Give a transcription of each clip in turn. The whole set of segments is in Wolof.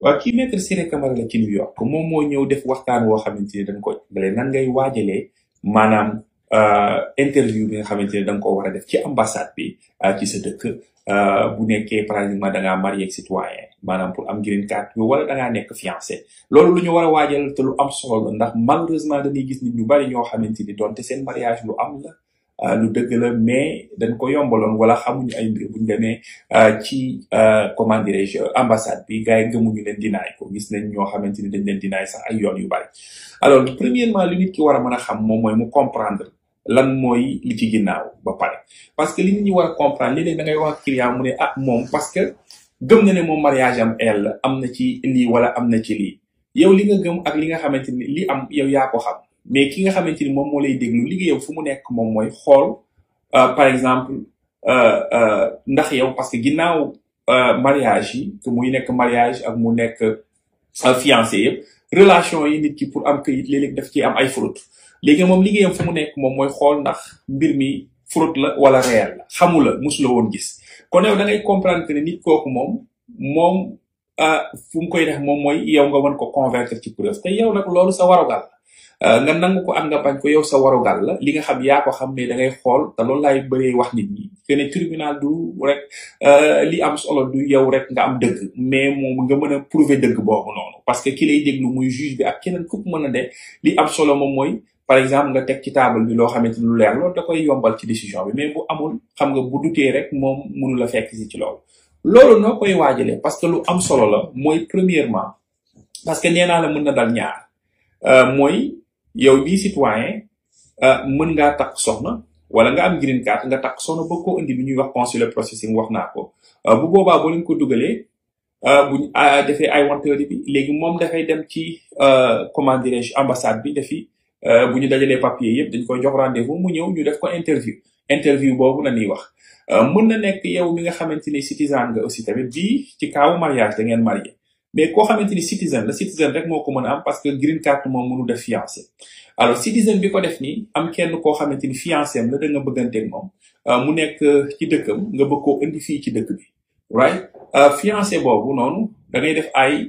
waaw kii maître Ciré Camara la ci New York moom moo ñëw def waxtaan woo xamante ni dañ ko jàngale nan ngay waajalee maanaam euh, interview bi nga xamante ne da nga ko war a def ci ambassade bi euh, ci sa dëkk euh, bu nekkee par exemple da ngaa marié ak citoyen maanaam pour am green card bi wala da ngaa nekk fiancé loolu lu ñu war a waajal te lu am solo la ndax malheureusement dañuy gis nit ñu bari ñoo xamante ni doonte seen mariage lu am la euh, lu dëgg la mais dañ ko yombaloon wala xamuñu ay mbir buñ demee euh, ci euh, comment dirais-je ambassade bi gars yi gëmuñu leen dinaay ko gis nañ ñoo xamante ni dañ leen dinaay sax ay yoon yu bari alors premièrement li nit ki war a mën a xam moom mooy mu comprendre lan mooy li ci ginnaaw ba pare parce que li nit ñi war a comprendre léeg-léeg da ngay wax ak client mu ne ah moom parce que gëm na ne moom mariage am elle la am na ci lii wala am na ci lii yow li nga gëm ak li nga xamante ni li am yow yaa ko xam mais ki nga xamante ni moom moo lay déglu liggéeyam fu mu nekk moom mooy xool euh, par exemple euh, euh, ndax yow parce que ginnaaw euh, mariage yi que muy nekk mariage ak mu nekk euh, fiancé yëpp relation yi nit ki pour am këyit léeg-léeg daf ci am ay fraude léegi moom liggéeyam fu mu nekk moom mooy xool ndax mbir mi fraude la wala réel la xamu la musu la woon gis kon yow da ngay comprendre que ne nit kooku moom moom ah fu mu koy def moom mooy yow nga mën ko convaincre ci preuve te yow nag loolu sa warugal la Euh, nga nangu ko ak nga bañ ko yow sa warugal la li nga xam yaa ko xam mais da ngay xool te loolu laay bëree wax nit ñi que ne tribunal du rek euh, li am solo du yow rek nga am dëgg mais moom nga mën a prouver dëgg boobu noonu parce que ki lay déglu muy juge bi ak keneen ku mën a de li am solo moom mooy par exemple nga teg ci table bi loo xamante ni lu leer loolu da koy yombal ci décision bi mais bu amul xam nga bu dutee rek moom mënu la fekk si ci loolu loolu noo koy waajalee parce que lu am solo la mooy premièrement parce que nee naa la mën na dal ñaar euh, mooy yow bii citoyen euh, mën ngaa takk soxna wala nga am green card nga takk soxna ba koo indi bi ñuy wax consular processing wax naa ko euh, bu boobaa boo leen ko dugalee euh, buñ ah, defee ay wanteeri bi léegi moom dafay dem ci euh, comment dirais-je ambassade bi defi euh, bu ñu dajalee papier yëpp dañ koy jox rendez-vous mu ñëw ñu def ko interview interview boobu la ñuy wax Euh, mën na nekk yow mi nga xamante ni citizen nga aussi tamit bii ci kaawu mariage da ngeen marié mais koo xamante ni citizen la citizen rek moo ko mën a am parce que green card moom mënu def fiancé alors citizen bi ko def nii am kenn koo xamante ni fiancé am la da nga bëgganteeg moom euh, mu nekk ci dëkkam nga bëgg koo indi fii ci dëkk bi right euh, fiancé boobu noonu da ngay def ay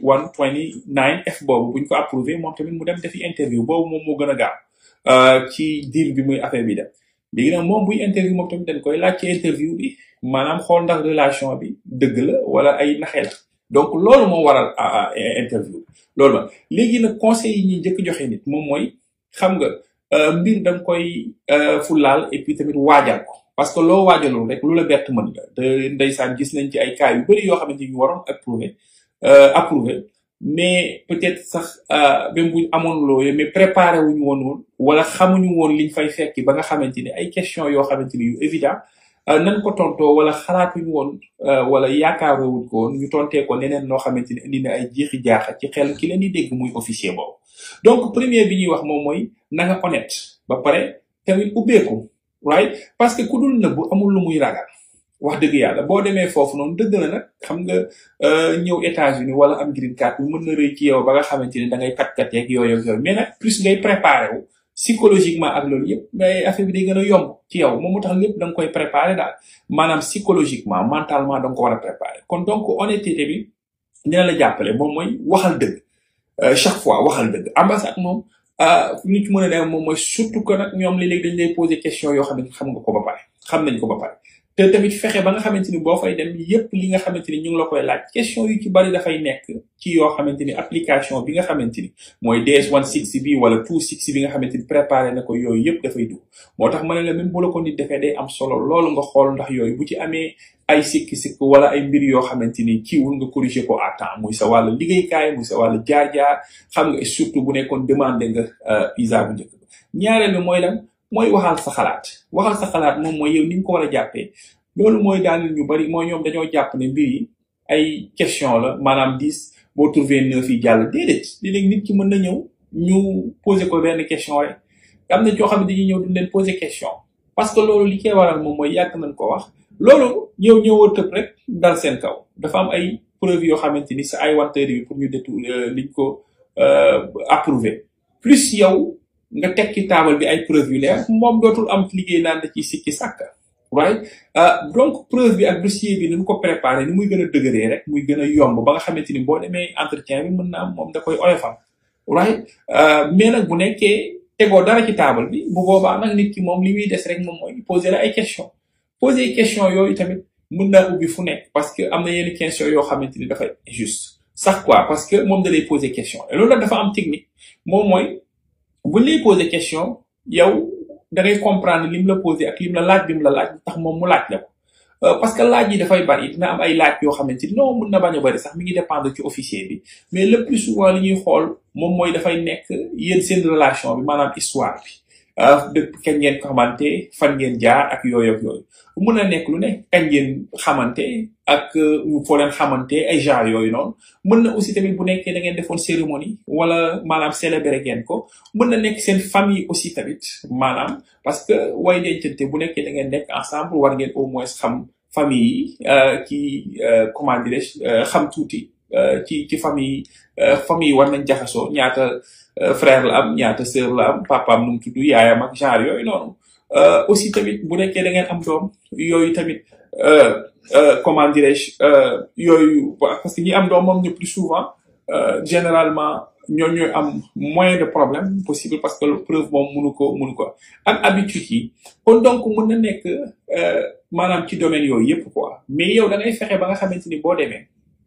129 F boobu buñ ko approuvé moom tamit mu dem defi interview boobu moom moo gën a gaaw euh, ci deal bi muy affaire bi dem léegi nag moom buy interview moom tamit dañ koy laaj ci interview bi maanaam xool ndax relation bi dëgg la wala ay naxe la donc loolu moo waral ah, ah, interview loolu la léegi nag conseil yi ñuy njëkk joxe nit moom mooy xam nga euh, mbir da nga koy euh, fulaal et puis tamit waajal ko parce que loo waajalul rek lu la bett mën la te ndeysaan gis nañ ci ay cas yu bëri yoo xamante ni ñu waroon approuvé euh, approuvé mais peut-être sax euh, même buñ amoon loolu mais préparé wuñu woon woon wala xamuñu woon liñ fay fekki ba nga xamante ni ay question yoo xamante ni yu évident euh, nan ko tontoo wala xalaatuñu woon euh, wala yaakaaroowuñ ko woon ñu tontee ko neneen noo xamante ni indi na ay jeexi jaaxa ci xel ki leen di dégg muy officier boobu donc premier bi ñuy wax moom mooy na nga honnête ba pare tamit ubbeeku right parce que ku dul nëbbu amul lu muy ragal wax dëgg yàlla boo demee foofu noonu dëgg la nag xam nga euh, ñëw États-Unis wala am green card bi mën na rëy ci yow ba nga xamante ni da ngay kat-kat yeeg yooyu ak yooyu mais nag plus ngay préparé wu psychologiquement ak loolu yëpp mais affaire bi day gën a yomb ci yow moom mu tax lépp da nga koy préparé daal maanaam psychologiquement mentalement da nga ko war a préparé kon donc honnêteté bi dina la jàppale moom mooy waxal dëgg euh, chaque fois waxal dëgg ambassade moom ah fu ñu ci mën a dem moom mooy surtout que nag ñoom léeg-léeg dañ lay poser question yoo xam ne xam nga ko ba pare xam nañ ko ba pare te tamit fexe ba nga xamante ni boo fay dem yépp li nga xamante ni ñu ngi la koy laaj question yu ci bari dafay nekk ci yoo xamante ni application bi nga xamante ni mooy DS160 bi wala 260 bi nga xamante ni préparé na ko yooyu yépp dafay dugg moo tax ma ne la même bu la ko nit defee day am solo loolu nga xool ndax yooyu bu ci amee ay sikki-sikk wala ay mbir yoo xamante ni kiiwul nga corriger ko à temps muy sa wàllu liggéeykaay muy sa wàllu jaar-jaar xam nga surtout bu nekkoon demandé nga visa bu njëkk ba ñaareel bi mooy lan mooy waxal sa xalaat waxal sa xalaat moom mooy yow ni nga ko war a jàppee loolu mooy daaneel ñu bari mooy ñoom dañoo jàpp ne mbir yi ay question la maanaam dix boo trouvé neuf yi jàll déedéet léeg-léeg nit ki mën na ñëw ñu poser ko benn question rek am na ñoo xam ne dañuy ñëw duñ leen poser question parce que loolu li koy waral moom mooy yàgg nañ ko wax loolu yow ñëwoo tëb rek dal seen kaw dafa am ay preuve yoo xamante ni sa ay wanteer yi pour ñu détour liñ ko approuvé plus yow nga teg ci taabal bi ay preuve yu leer moom dootul am liggéey naan da ciy sikki sàkka right donc preuve bi ak dossier bi ni ko préparé ni muy gën a dëgëree rek muy gën a yomb ba nga xamante ni boo demee entretien bi mën na am moom da koy oyofal right mais nag bu nekkee tegoo dara ci table bi bu boobaa nag nit ki moom li muy des rek moom mooy poser la ay question poser question yooyu tamit mën naa ubbi fu nekk parce que am na yenn question yoo xamante ni dafay juste sax quoi parce que moom da lay poser question et loolu nag dafa am technique moom mooy buñ lay poser question yow da ngay comprendre lim la poser ak lim la laaj bi mu la laaj tax moom mu laaj la ko parce que laaj yi dafay bari dina am ay laaj yoo xamante ni non mën na bañ a bari sax mi ngi dépendre ci officier bi mais le plus souvent li ñuy xool moom mooy dafay nekk yéen seen relation bi maanaam histoire bi depuis kañ ngeen ko xamante fan ngeen jaar ak yooyu ak yooyu mën na nekk lu ne kañ ngeen xamante ak foo leen xamante ay genre yooyu noonu mën na aussi tamit bu nekkee da ngeen defoon cérémonie wala maanaam célébrer ngeen ko mën na nekk seen famille aussi tamit maanaam parce que way dencante bu nekkee da ngeen nekk ensemble war ngeen au moins xam famille yi ci comment dirais xam tuuti ci ci famille famille war nañ jaxasoo ñaata frère la am ñaata sœur la am papaam nu mu tudd yaayam ak genre yooyu noonu aussi tamit bu nekkee da ngeen am doom yooyu tamit comment dirais-je yooyu parce que ñi am doom moom ñu plus souvent généralement ñoo ñooy am moins de problème possible parce que preuve moom mënu ko mënu ko ak habitude yi kon donc mën na nekk maanaam ci domaine yooyu yëpp quoi mais yow da ngay fexe ba nga xamante ni boo demee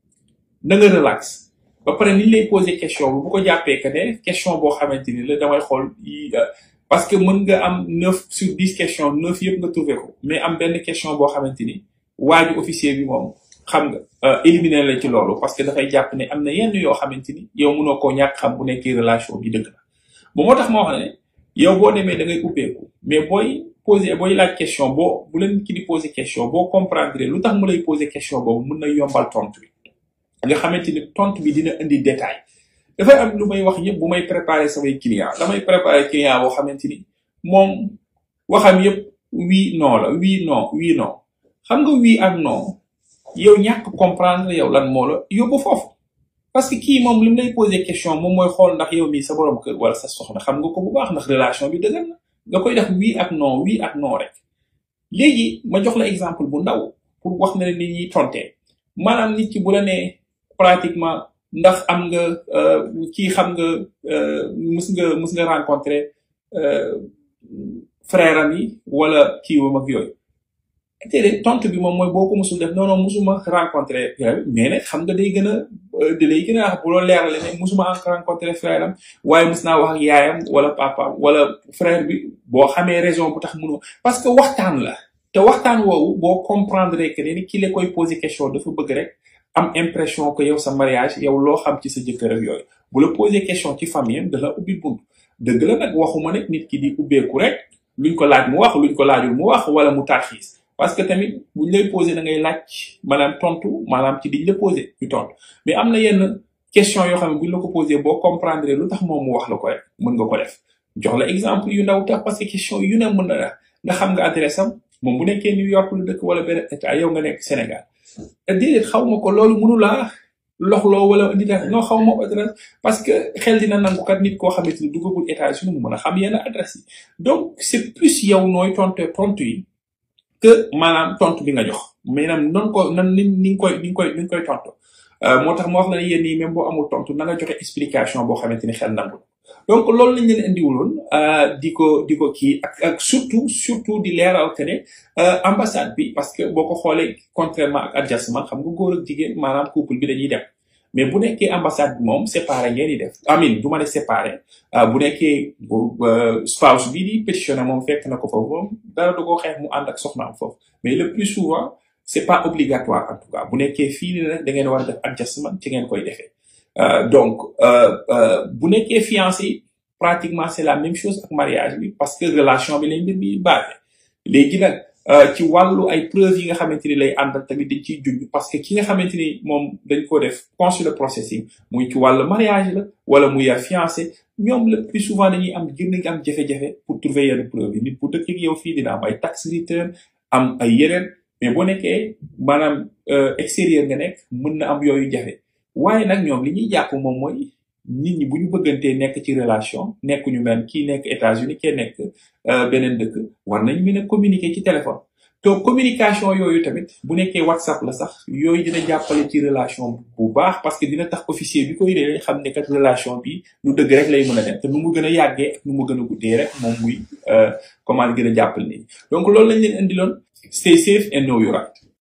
na nga relax ba pare ni lay poser question bi bu ko jàppee que ne question boo xamante ni la damay xool yi parce que mën nga am neuf sur dix questions neuf yëpp nga trouvé ko mais am benn question boo xamante ni waaju officier bi moom xam nga éliminer la ci loolu parce que dafay jàpp ne am na yenn yoo xamante ni yow mënoo koo ñàkk xam bu nekkee relation bi dëgg la ba moo tax moo xam ne yow boo demee da ngay ubbeeku mais booy poser booy laaj question boo bu leen ki di poser question boo comprendre lu tax mu lay poser question boobu mën na yombal tontu bi nga xamante ni tontu bi dina indi détail dafay am lu may wax yëpp bu may préparer samay client damay préparer client boo xamante ni moom waxam yëpp oui non la oui non oui non xam nga oui ak non yow ñàkk comprendre yow lan moo la yóbbu foofu parce que kii moom li mu lay poser question moom mooy xool ndax yow mii sa borom kër wala sa soxna xam nga ko bu baax ndax relation bi dëgër na nga koy def oui ak non oui ak non rek léegi ma jox la exemple bu ndaw pour wax na ne nit ñi tontee maanaam nit ki bu la nee pratiquement ndax am nga kii xam nga mus nga mus nga rencontrer frère am yi wala kii wam ak yooyu te tontu bi moom mooy boo ko musul def non non musuma rencontrer mais nag xam nga day gën a da lay gën a wax bu loolu leerale ne musuma rencontrer frère am waaye mus naa wax ak yaayam wala papaam wala frère bi boo xamee raison bu tax mënoo parce que waxtaan la te waxtaan woowu boo comprendre que ne ki la koy poser question dafa bëgg rek am impression que yow sa mariage yow loo xam ci sa jëkkër ak yooyu bu la poser question ci famille am da la ubbi bunt dëgg la nag waxuma nag nit ki di ubbeeku rek luñ ko laaj mu wax luñ ko laajul mu wax wala mu tarxiis parce que tamit buñ lay poser da ngay laaj maanaam tontu maanaam ci diñ la poser ñu tontu mais am na yenn question yoo xam ne buñ la ko poser boo comprendre lu tax moom mu wax la ko rek mën nga ko def jox la exemple yu ndaw tax parce que question yu ne mën na la nga xam nga adresse am moom bu nekkee New York lu dëkk wala benn état yow nga nekk Sénégal déedéet xaw ma ko loolu mënu laa loxloo wala indi def non xaw ma adresse parce que xel dina nangu kat nit koo xamante ni duggagul États-Unis mu mën a xam yenn adresse yi donc c'est plus yow nooy tontu tontu yi que maanaam tontu bi nga jox maanaam noonu ko nan ni ni nga koy ni nga koy ni nga koy tontu moo tax ma wax la ne yéen ñii même boo amul tontu na nga joxe explication boo xamante ni xel nangul donc loolu lañ leen indiwuloon di ko di ko kii ak ak surtout surtout di leeral que ne ambassade bi parce que boo ko xoolee contrairement ak adjustment xam nga góor ak jigéen maanaam couple bi dañuy dem mais bu nekkee ambassade bi moom séparé ngeen di def amin du ma ne séparé bu nekkee spouse bi di pétitionné moom fekk na ko foofu moom dara du ko xeex mu ànd ak soxnaam foofu mais le plus souvent c'est pas obligatoire en tout cas bu nekkee fii ni nag da ngeen war a def adjustment ci ngeen koy defee donc bu nekkee fiancé pratiquement c'est la même chose ak mariage bi parce que relation bi lañ mbir bi basé léegi nag ci wàllu ay preuves yi nga xamante ni lay àndal tamit dañ ciy junj parce que ki nga xamante ni moom dañ ko def consular processing muy ci wàllu mariage la wala muy fiancé ñoom le plus souvent dañuy am gën a am jafe-jafe pour trouver yenn preuve yi nit bu dëkk ak yow fii dina am ay tax return am ay yeneen mais boo nekkee maanaam extérieur nga nekk mën na am yooyu jafe waaye nag ñoom li ñuy jàpp moom mooy nit ñi bu ñu bëggantee nekk ci relation nekk ñu mel kii nekk États-Unis kee nekk beneen dëkk war nañ mën a communiquer ci téléphone to communication yooyu tamit bu nekkee whatsapp la sax yooyu dina jàppale ci relation bu baax parce que dina tax officier bi koy dee xam ne kat relation bi lu dëgg rek lay mën a dem te nu mu gën a yàggee ak nu mu gën a guddee rek moom muy comment gën a jàppale nit ñi donc loolu lañ leen indiloon stay safe and know your right